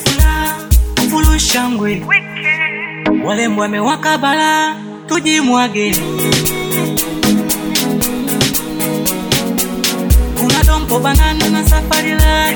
fula fulu shangwe walembo amewaka bala tujimwage kuna dompo banana na safari la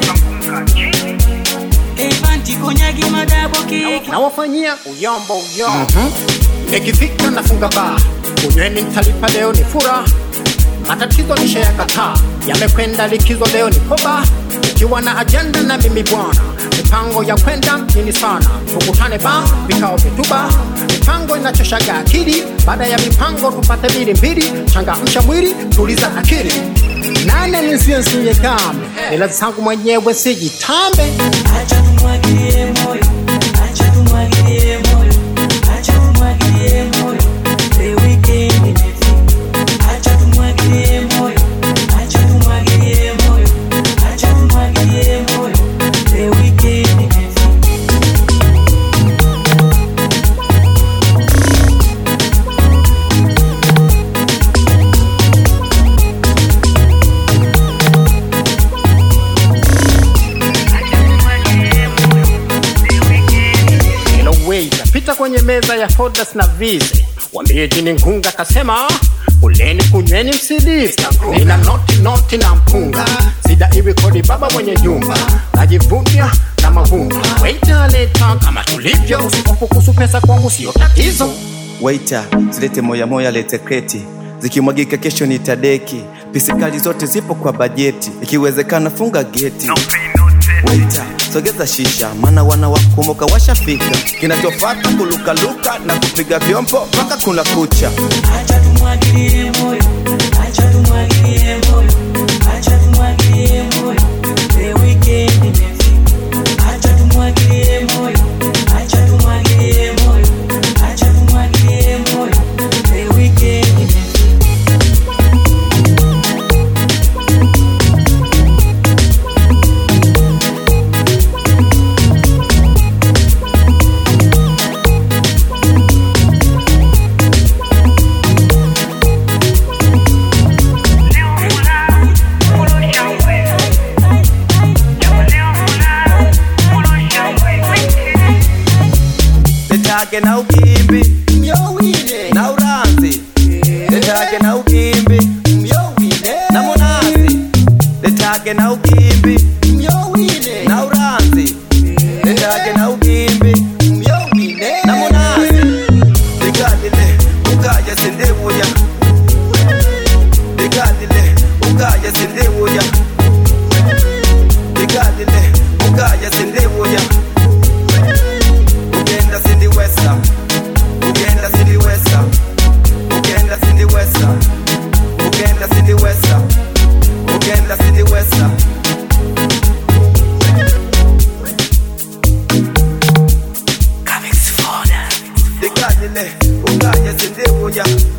evanti konyagi madabo kiki nawafanyia uyombo uyombo nikifika nafunga baa kunyweni mtalipa leo ni fura matatizo nishayakataa yamekwenda likizo leo ni koba ikiwa na ajenda na mimi bwana mipango ya kwenda mjini sana tukutane ba vikao vituba mipango inachoshaga akili baada ya mipango tupate mbili mbili changamsha mwili tuliza akili nane nisiye nsiye kame ila zangu mwenyewe sijitambe acha tumwagilie moyo acha tumwagilie moyo acha tumwagilie moyo the weekend imefika acha tumwagilie moyo acha tumwagilie moyo acha tumwagilie moyo the weekend imefika Hello waiter, pita kwenye meza ya Fodas na Vise, wambie jini Ngunga kasema uleni kunyweni msidisi, nina noti noti na mpunga, sida iwi kodi baba mwenye jumba, najivunia na mavumba, waiter leta kama tulivyo, usihofu kuhusu pesa kwangu sio tatizo. Waita, zilete moya moya, lete kreti, zikimwagika kesho ni tadeki. Pisikali zote zipo kwa bajeti, ikiwezekana funga geti. Waita, sogeza shisha, maana wana wakumbuka washafika. Kinachofata kulukaluka na kupiga vyombo mpaka kuna kucha. acha tumwagilie moyo acha tumwagilie moyo acha tumwagilie moyo the weekend imefika acha tumwagilie moyo acha tumwagilie moyo acha tumwagilie moyo the weekend imefika Letage na ukimbi na uranzi, letage na ukimbi na munazi, letage na ukimbi na uranzi, letage na ukimbi na munazi. Ligadile ukaya sindebuya, ligadile ukaya sindebuya, ligadile ukaya sindebuya. Ugenda sindiwesa, ugenda sindiwesa, ugenda sindiwesa, ugenda sindiwesa, ugenda sindiwesa. Digadile, ugaya sindibuya,